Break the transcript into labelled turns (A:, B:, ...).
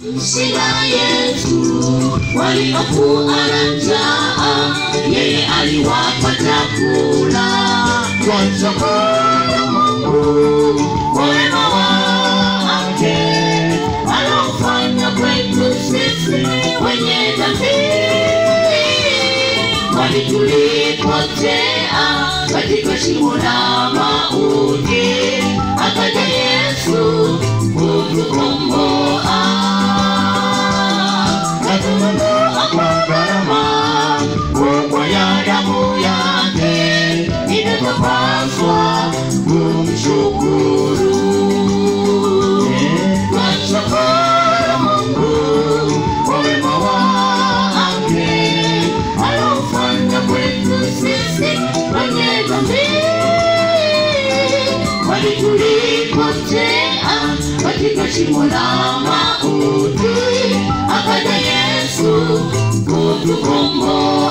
A: Shida yetu waliokuwa na njaa, yeye aliwapa chakula. Twamshukuru Mungu kwa wema wake anaofanya kwetu sisi wenye dhambi, kwani tulipotea katika shimo la mauti, akaja Yesu kutukomboa katununua kwa gharama kubwa ya damu yake, inatupaswa kumshukuru. Twamshukuru Mungu kwa wema wake anaofanya kwetu sisi wenye dhambi, kwani tulipotea katika shimo la mauti, akaja Yesu kutukomboa.